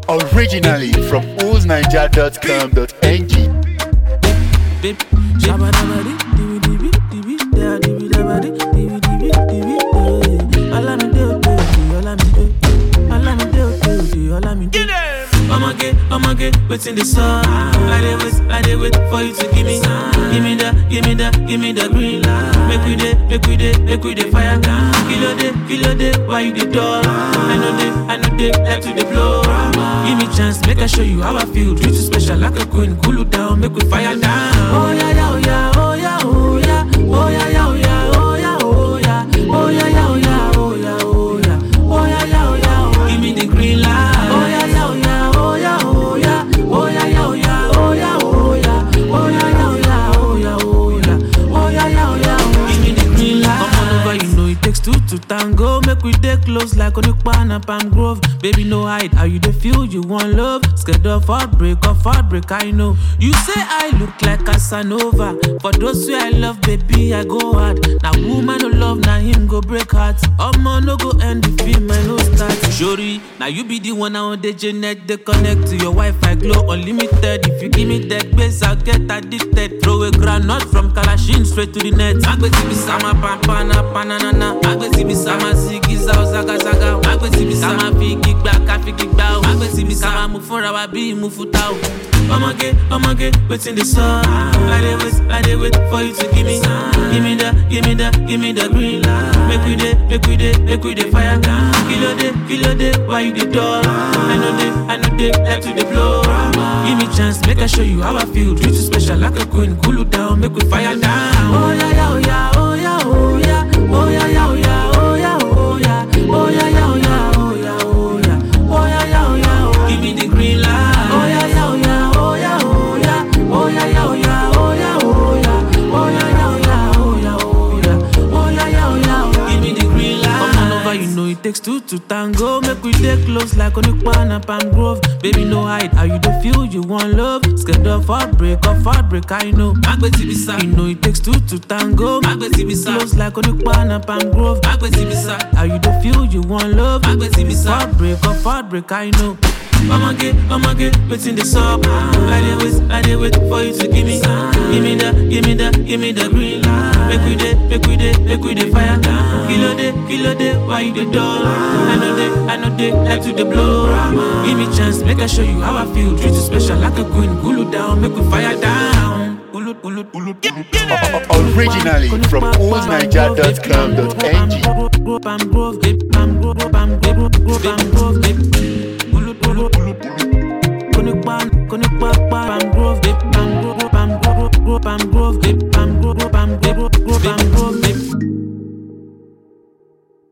Originally from oolsniger.com.ng. Bip, shabadabadi, dibi dibi dibi, da dibi dabadi, dibi dibi dibi, eh. Olamide ode ode, Olamide, Olamide ode ode, Olamide. Ọmọge, ọmọge, wetin dey sup? I dey wait, I dey wait for you to give me, give me that, give me that, give me the green light. Make we dey, make we dey, make we dey fire. Kilo dey, kilo dey, why you dey dull? I know dey, I know dey, like to dey blow. Give me chance, make I show you how I feel. Treat you special like a queen, cool you down, make we fire down. Oh yeah, yeah, oh yeah, oh yeah, oh yeah, oh yeah, yeah, oh yeah, oh yeah, oh yeah, oh yeah, yeah, oh yeah, oh yeah, oh yeah, oh yeah, yeah, oh yeah, oh. Give me the green light. Oh yeah, yeah, oh yeah, oh yeah, oh yeah, oh yeah, yeah, oh yeah, oh yeah, oh yeah, oh yeah, yeah, oh yeah, oh yeah, oh yeah, oh yeah, yeah, oh yeah, oh. Give me the green light. Come on over, you know it takes two to tango. Make we dey close like Onipa and Palm Grove. Baby, no hide. How you dey feel? You want love? Scared of heartbreak, of heartbreak, I know. You say I look like Casanova. For those who I love, baby, I go hard. Now woman no love, now him go break heart. Omo no go end the film, I no start. Shori, now you be the one on the Janet. They connect to your Wi-Fi, glow unlimited. If you give me that base, I'll get addicted. Throw a granite from Kalashin straight to the net. Agbeti bi sama pampana pananana. Agbeti bi sama zigi zao zaga zaga. Agbeti bi sama fi gigba ka fi gigba o. Agbeti bi sama mu fúnra wa bí mu futa o. Ọmọge, ọmọge, wetin dey sup? I dey wait, I dey wait for you to give me, give me that, give me that, give me the green light. Make we dey, make we dey, make we dey fire. Kilo dey, kilo dey, why you dey dull? I know dey, I know dey, like to dey blow. Give me chance, make I show you how I feel. Treat you special like a queen, cool you down, make we fire down. Oh yeah, yeah, oh yeah, oh yeah, oh yeah, oh yeah, yeah, oh yeah, oh yeah, oh yeah, oh yeah, yeah, oh yeah, oh yeah, oh yeah, oh yeah, yeah, oh yeah, oh. Give me the green light. Oh yeah, yeah, oh yeah, oh yeah, oh yeah, oh yeah, yeah, oh yeah, oh yeah, oh yeah, oh yeah, yeah, oh yeah, oh yeah, oh yeah, oh yeah, yeah, oh yeah, oh. Give me the green light. Come on over, you know it takes two to tango. Make we dey close like Onipa and Palm Grove. Baby, no hide. How you dey feel? You want love? Scared of heartbreak, of heartbreak, I know. Agbeti bisa. You know it takes two to tango. Agbeti bisa. Close like Onipa and Palm Grove. Agbeti bisa. How you dey feel? You want love? Agbeti bisa. Heartbreak, of heartbreak, I know. Ọmọge, ọmọge, wetin dey sup? I dey wait, I dey wait for you to give me, give me that, give me that, give me the green light. Make we dey, make we dey, make we dey fire. Kilo dey, kilo dey, why you dey dull? I know dey, I know dey, like to dey blow. Give me chance, make I show you how I feel. Treat you special like a queen, cool you down, make we fire down. Ulu, ulu, ulu, Originally from oolsniger.com.ng. Palm Grove, babe, Palm Grove, Palm Grove, Palm Grove, babe. Ulu, ulu, ulu, Konipa, Konipa, Palm Grove, babe, Palm Grove, Palm Grove, Palm Grove,